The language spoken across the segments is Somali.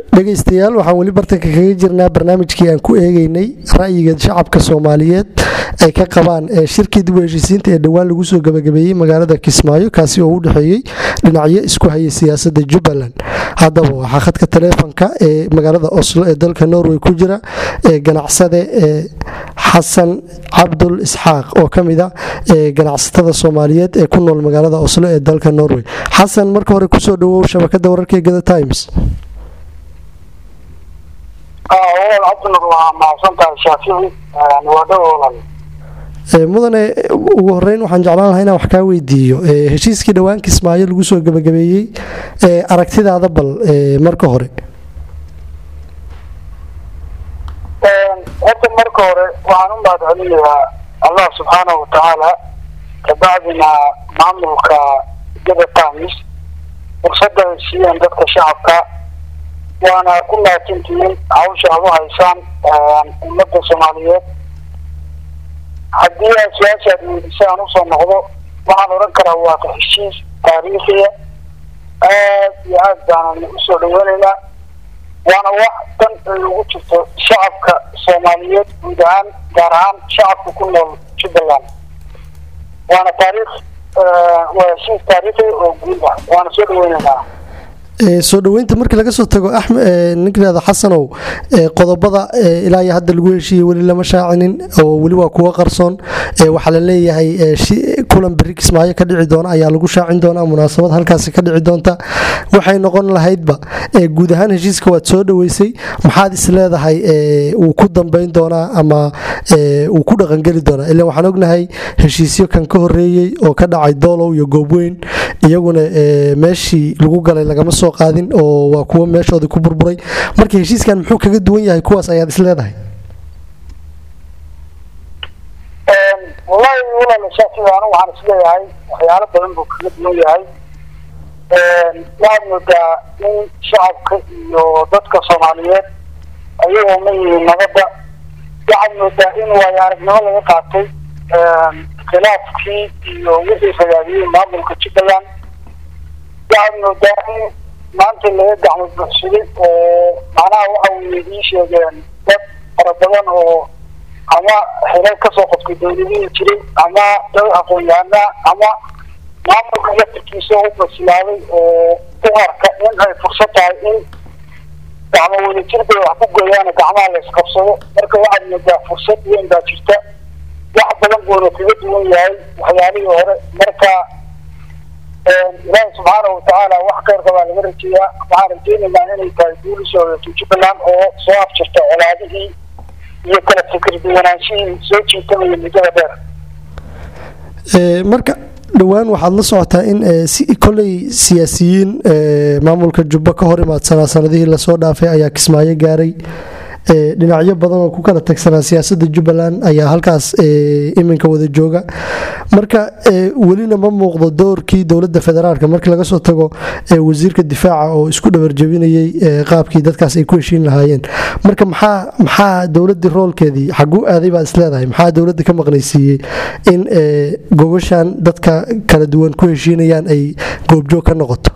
dhegaystayaal waxaan weli bartanka kaga jirnaa barnaamijkii aan ku eegeynay ra'yiga shacabka soomaaliyeed ay ka qabaan shirkii dib u heshiisiinta ee dhowaan lagu soo gabagabeeyey magaalada kismaayo kaasi oo u dhexeeyey dhinacyo isku hayay siyaasada jubbaland haddaba waxaa khadka taleefonka ee magaalada oslo ee dalka norway ku jira ee ganacsade ee xasan cabdul isxaaq oo ka mid a ganacsatada soomaaliyeed ee ku nool magaalada oslo ee dalka norway xasan marka hore kusoo dhawow shabakada wararka ee gada times cabdinur waa mahadsantahay shaafici waa dhowlan mudane ugu horeyn waxaan jeclaan lahaa inaan wax kaa weydiiyo heshiiskii dhowaan kismaayo lagu soo gabagabeeyey aragtidaada bal marka hore horta marka hore waxaan u mahad celinayaa allah subxaanahu watacaala kabacdina maamulka gada times fursada ay siiyeen dadka shacabka waana ku mahadsantihiin hawsha aad u haysaan ummadda soomaaliyeed haddii aad su-aasha aad weydisa aan usoo noqdo waxaan odhan karaa waa ka heshiis taariikhiya aad iyo aad baanan usoo dhaweynaynaa waana wax dan ay ugu jirto shacabka soomaaliyeed guud ahaan gaar ahaan shacabka ku nool jubbaland waana taariikh waa heshiis taariikhi oo guud ah waana soo dhaweynaynaa soo dhaweynta markii laga soo tago ninkaada xasanow qodobada ilaa iyo hadda lagu heshiiyey weli lama shaacinin oo weli waa kuwa qarsoon waxaa la leeyahay kulan beri kismaayo ka dhici doona ayaa lagu shaacin doonaa munaasabad halkaasi ka dhici doonta waxay noqon lahaydba guud ahaan heshiiska waad soo dhaweysay maxaad is leedahay uu ku dambeyn doonaa ama uu ku dhaqangeli doonaa ila waxaan ognahay heshiisyo kan ka horeeyey oo ka dhacay doolow iyo goobweyn iyaguna meeshii lagu galay lagama soo qaadin oo waa kuwo meeshoodii ku burburay marka heshiiskan muxuu kaga duwan yahay kuwaas ayaad is leedahay wallahi walaala shaafi anigu waxaan isleeyahay waxyaalo badan buu kaga duwan yahay waxaad moodaa in shacabka iyo dadka soomaaliyeed ayagoo ma yihiin nabadda waxaad moodaa in waayo aragnimo laga qaatay khilaafkii iyo wixii fagaadiyey maamulka jubbaland waxaad moodaa in maanta laga gacmo buxsaday oo macnaha waxa weye ii sheegeen dad fara badan oo ama xilal kasoo qodkay dawladihii jiray ama dad aqoon-yahanaa ama maamulka laftirkiisa u basilaaday oo u arka in ay fursad tahay in gacmo wadajir bay wax ku gooyaana gacmaha la isqabsado marka waxaad moodaa fursad weyn baa jirta wax badan buuna kaga duwan yahay waxyaalihii hore marka ilaahi subxaanahu watacaala wax kheyrka baa laga rajeeyaa waxaan rajeynaynaa inay tahay guul usoo hoyatay jubbaland oo soo afjirta colaadihii iyo kala fikir duwanaanshihii soo jiitamaya muddada dheer marka dhowaan waxaad la socotaa in koley siyaasiyiin maamulka jubbo ka hor imaadsanaa sanadihii lasoo dhaafay ayaa kismaayo gaaray dhinacyo badan oo ku kala tagsanaa siyaasada jubbaland ayaa halkaas iminka wada jooga marka welina ma muuqdo doorkii dowlada federaalk markii laga soo tago wasiirka difaaca oo isku dhabarjabinayay qaabkii dadkaas ay ku heshiin lahaayeen marka maxaa maxaa dowladii roolkeedii xaguu aaday baad isleedahay maxaa dowladda ka maqnaysiiyey in gobashan dadka kala duwan ku heshiinayaan ay goobjoog ka noqoto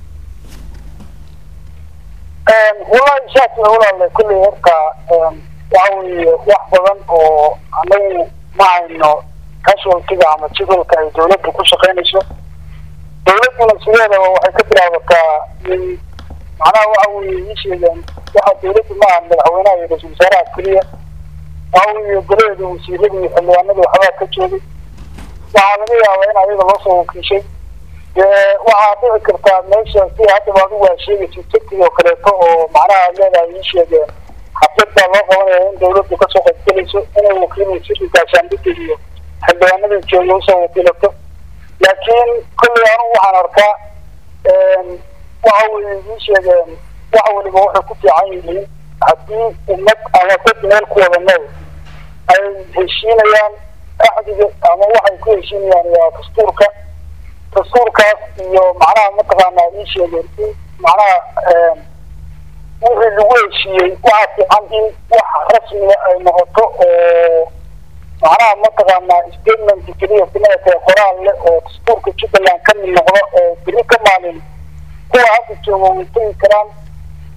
wallahi shaaki walaale kulley horta waxa weeye wax badan oo anagu ma hayno casualtiga ama jadalka ay dawladda ku shaqaynayso dawladduna sideedaba waxay ka bilaabataa in macnaha waxa weeye ii sheegeen waxa dawladdu ma aha madaxweynaha iyo ra-isul wasaaraha keliya waxa weeye golaheeda wasiirada iyo xildhibaanada waxbaa ka joogay waxaa laga yaabaa in ayaga loo soo wakiishay dee waxaa dhici kartaa meesha si haddaba adigu aa sheegaysa turkiga oo kaleeto oo macnaha leedahay ii sheegeen xaflad baa loo qabanaya in dawladdu kasoo qaybgelayso inay wakiilayso gaashaandhigga iyo xildhibaanada jooga usoo wakiilato laakiin kolley anugu waxaan arkaa waxa weye ii sheegeen wax waliba waxay ku fiican yihiin haddii ummad ama dad meel ku wada nool ay heshiinayaan axdiga ama waxay ku heshiinayaan waa dastuurka dastuurkaas iyo macnaha mataqaanaa ii sheegeen in macnaha wixii lagu heshiiyey waxaa fiican in wax rasmiga ay noqoto oo macnaha mataqaanaa statement keliya kuleetahay qoraal leh oo dastuurka jubbaland ka mid noqdo oo beri ka maalin kuwa hadda jooga way tegi karaan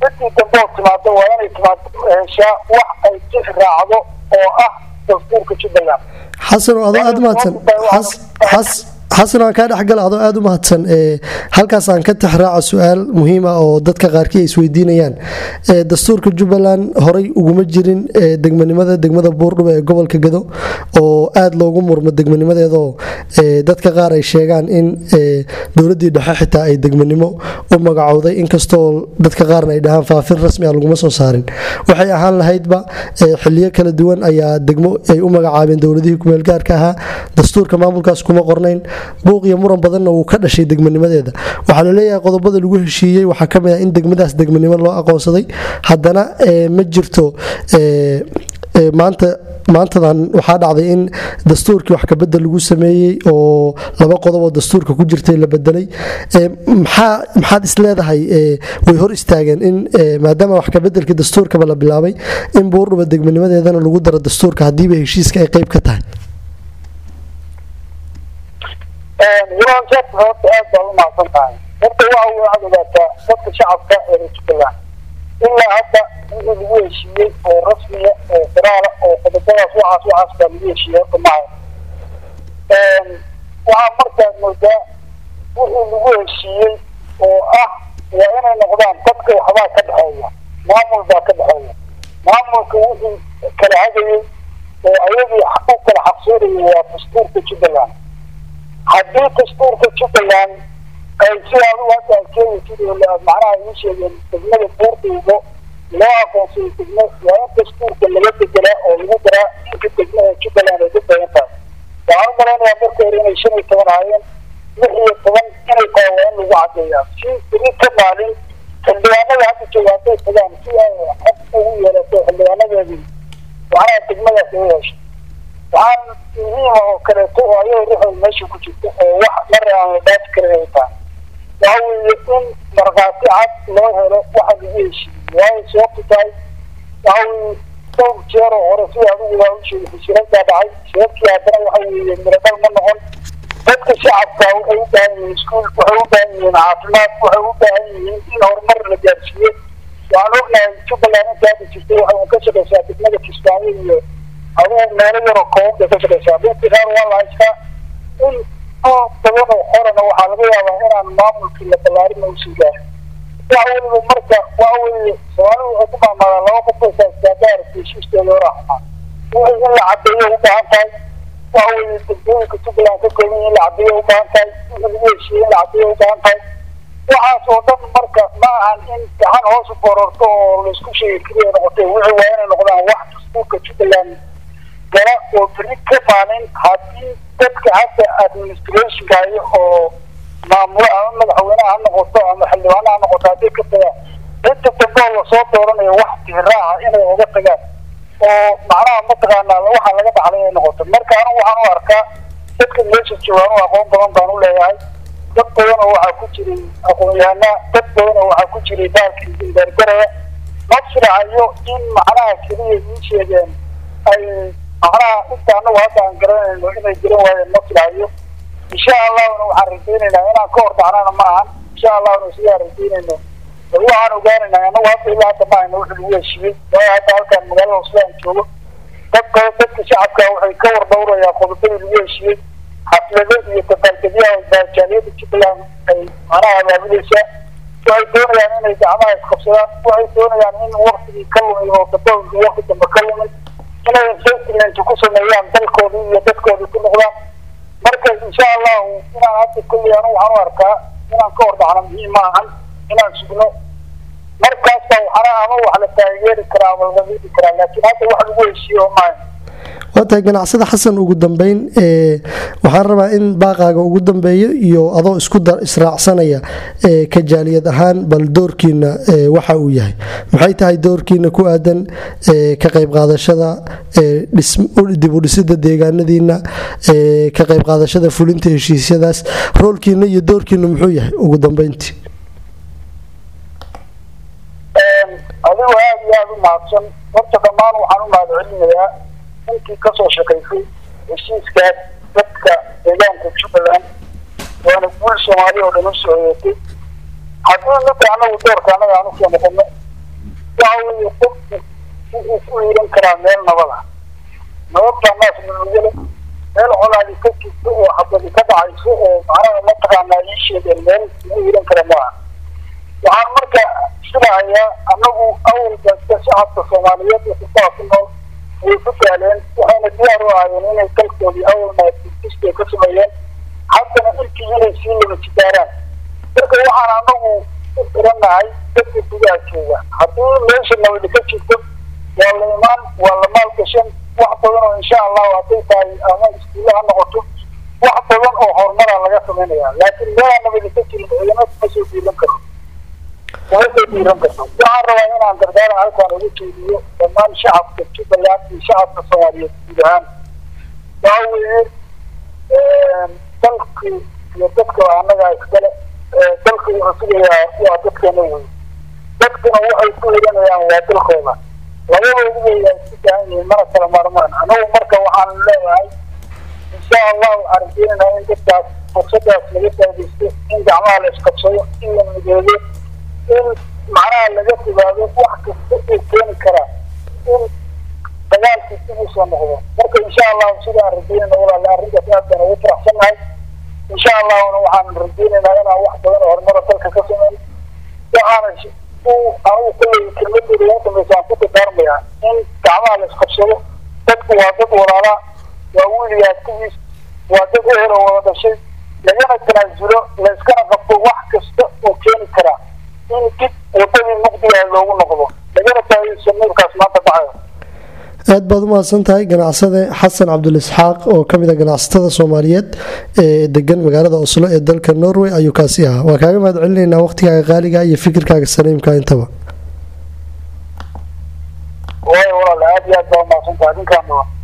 midkii dambe oo timaado waa inay timaado heshaa wax ay tix raacdo oo ah dastuurka jubbaland xasan oo adoo aada umahadsan xasan aan kaa dhexgala adoo aada u mahadsan halkaas aan ka tixraaca su-aal muhiim ah oo dadka qaarkii ay isweydiinayaan dastuurka jubbaland horey uguma jirin degmanimada degmada buurdhuba ee gobolka gado oo aada loogu murmo degmanimadeedaoo dadka qaar ay sheegaan in dowladii dhexe xitaa ay degmanimo u magacowday inkastoo dadka qaarna ay dhahaan faafin rasmi a laguma soo saarin waxay ahaan lahaydba xiliyo kala duwan ayaa degmo ay u magacaabeen dowladihii kumeelgaarka ahaa dastuurka maamulkaas kuma qornayn buuq iyo muran badanna wuu ka dhashay degmanimadeeda waxaa laleeyahay qodobada lagu heshiiyey waxaa kamid ah in degmadaas degmanimo loo aqoonsaday haddana ma jirto maanta maantadan waxaa dhacday in dastuurkii wax kabedel lagu sameeyey oo laba qodob oo dastuurka ku jirtay la bedelay maxaad isleedahay way hor istaageen in maadaama wax kabedelkii dastuurkaba la bilaabay in buurdhuba degmanimadeedana lagu daro dastuurka hadiiba heshiiska ay qeyb ka tahay walaashaas horta aad baa u mahadsan tahay horta waxa way waxaad ogaataa dadka shacabka ee jubbaland ilaa hadda wixii lagu heshiiyey oo rasmiya oo firaala oo qodobadaas waxaas waxaas baa lagu heshiiyey horta maaha waxaa markaad moodaa wixii lagu heshiiyey oo ah waa inay noqdaan dadka waxbaa ka dhexeeya maamul baa ka dhexeeya maamulka wixii kala hagayey oo ayagii u kala xaqsoonayay waa dastuurka jubbaland haddii dastuurka jubbaland ay sida adigu hadda ad sheegaysid oo macnaha ii sheegeen degmada buurdiibo loo aqoonsayay degmo waa in dastuurka laga bedelaa oo lagu daraa inka degmaha jubbaland ay ku badan tahay waxaan u malaynayaa marka hore inay shan iyo toban ahaayeen lix iyo toban inay tahay waa in lagu cadeeyaa si beri ka maalin xildhibaanada hadda jooga hadday tagaan si ay xog ugu yeelato xildhibaanadeedii macnaha degmadaas ay u hesho waxaan muhiima oo kaleeto oo ayada ruxooda meesha ku jirta oo wax mar aan la dhaafi karin ay tahay waxa weeye in markhaati cad loo helo waxa lagu heshiiyey waayo sababtu tahay waxa weeye dhowr jeer oo hore sida adigu waa u sheegay fasirantaa dhacay sababtii haddana waxa weeye miradhal ma noqon dadka shacabka waxay u baahan yihiin iskuul waxay u baahan yihiin caafimaad waxay u baahan yihiin in horumar la gaarsiiyo waxaan ognahay jubbaland inta hadda jirtay waxay ka shaqaysaa degmada kismaayo iyo adigu meelo yaroo kooban bay ka shaqaysaa dhulkii qaar waa la haystaa in dhul badan oo xorana waxaa laga yaabaa inaan maamulkii la ballaarin uusan gaarin waxa weliba marka waxa weeye soomaalidu waxay ku maamaadaa laba qof oo saasaadaa aragtay heshiisteeda hore xumaa wixii in la cadeeyo u baahan tahay waxa weeye degmooyinka jubbaland ka kooban in la cadeeyo u baahan tahay wixii lagu heshiiyey in la cadeeyo u baahan tahay waxaas oo dhan marka ma ahan in gacan hoos u bororto oo laisku sheegi keliya noqotay wixii waa inay noqdaan wax dastuurka jubbaland gala oo beri ka maalin haddii dadka hadda administrationka hayo oo maamul ama madaxweyneha ha noqoto ama xildhibaana ha noqoto haddii ka tagaan inta dambe oo lasoo dooranayo wax tixraaca inay oga tagaan oo macnaha mataqaanaa waxaa laga dhaxlay inay noqoto marka anigu waxaan u arkaa dadka meesha joogaan u aqoon badan baan u leeyahay dad badan oo waxaa ku jiray aqoon-yahana dad badan oo waxaa ku jiray baalkii gargaraya ma filacayo in macnaha keliya ii sheegeen ay macnaha inta anagu hadda aan garanayno inay garan waayeen ma filahayo insha allahuna waxaan rajaynaynaa inaan ka hor dhacnana ma ahan insha allahuna sidaan rajaynayno bal waxaan ogaanaynaa anagu hadda ilaa hadda ma hayno wixii lagu heshiiyey waayo hadda halkaan magaalada hoslaan joogo dad badan dadka shacabka waxay ka war dhowrayaa qodobadii lagu heshiiyey xaflado iyo dabaaldegyaha baajaaliyada jubbaland ay macnaha abaabulaysaa waxay doonayaan inay gacmaha isqabsadaan waxay doonayaan in waktigii ka lumay oo dambe wakti dambe ka lumay inay investment ku sameeyaan dalkoodii iyo dadkoodii ku noqdaan marka insha allahu inaan hadda kulli anu waxaan u arkaa inaan ka hor dhacno muhiim ma ahan inaan sugno markaasa waxana ama wax la taageeri karaa ama laga hidi karaa laakiin hadda wax lagu heshiiyo maayo waa tahay ganacsada xasan ugu dambeyn waxaan rabaa in baaqaaga ugu dambeeyo iyo adoo isku israacsanaya ka jaaliyad ahaan bal doorkiina waxa uu yahay maxay tahay doorkiina ku aadan ka qayb qaadashada dib u dhisida deegaanadiina ka qayb qaadashada fulinta heshiisyadaas roolkiina iyo doorkiina muxuu yahay ugu dambeyntii adigu aada iyo aada u mahadsan horta dhammaan waxaan u mahad celinayaa intii kasoo shaqaysay heshiiskaas dadka deegaanka jubbaland waana guul soomaali oo dhan usoo heetay haddii midda anagu doorka annaga aan usoo noqono weeye qofku wuxuu ku hiiran karaa meel nabada nabadbaa naas nugale meel colaadi ka jirto oo xabadi ka dhacayso oo macnaha mataqaanaa ii sheegeen meel ugu hiiran kara maaha waxaan marka filahayaa annagu awalba shacabka soomaaliyeed ee kusaa ku nool way ku saaleen waxayna diyaar u ahaayeen inay dalkoodii awalna kistay ka sameeyeen haddana ilkii inay sii laba jidaaraan marka waxaan anagu u xirannahay dadka gudaha jooga haddii meesha nabadi ka jirto waa la imaan waa la maalgashan wax badan oo insha allahu hadday tahay ama iskuulle ha noqoto wax badan oo horumara laga samaynaya laakiin meelaa nabadi ka jirin ciidamada ma soo diilan karo kuma soo diiran karto waxaan rabaa inaan dardaaran halkaan ugu jeediyo dhammaan shacabka jubbaland iyo shacabka soomaaliyeed guud ahaan waxa weeye dalkii iyo dadka annaga iskale dalka wuxuu sugayaa waa dadkeena wey dadkuna waxay ku hiranayaan waa dalkooda labadoodu way isku baahan yihiin mana kala maarmaan anagu marka waxaan leeyahay insha allahu waxaan rajeynaynaa in dadkaas fursadaas laga faaidaysto in gacmaha la isqabsado in la mideeyo in macnaha laga fogaado wax kasta uu keeni karaa in dagaalkii dib usoo noqdo marka insha allahu sidaan rajeynayna walaale arrintaas aad baan ugu faraxsannahay insha allahuna waxaan rajeynaynaa inaan wax badan oo horumara dalka ka sameyn waxaana anigu kulley kelmadeeda ugu dambaysa aan ku dardaarmayaa in gacmaha la isqabsado dadku waa dad walaalaa waa wiiliga adkugiis waa dad ehel oo wada dhashay lagana tanaasulo layskana qabto wax kasta oo keeni karaa in dib wadadii muqdigaha loogu noqdo lagana taageyso nuurkaas maanta dhacayo aad baad u mahadsan tahay ganacsade xasan cabdulisxaaq oo ka mid a ganacsatada soomaaliyeed ee degan magaalada oslo ee dalka norway ayuu kaasi ahaa waa kaaga mahad celinaynaa waqhtigaaga qaaliga iyo fikirkaaga saliimka intaba waay walaale aad iyo aad baa umahadsantahay adinkaana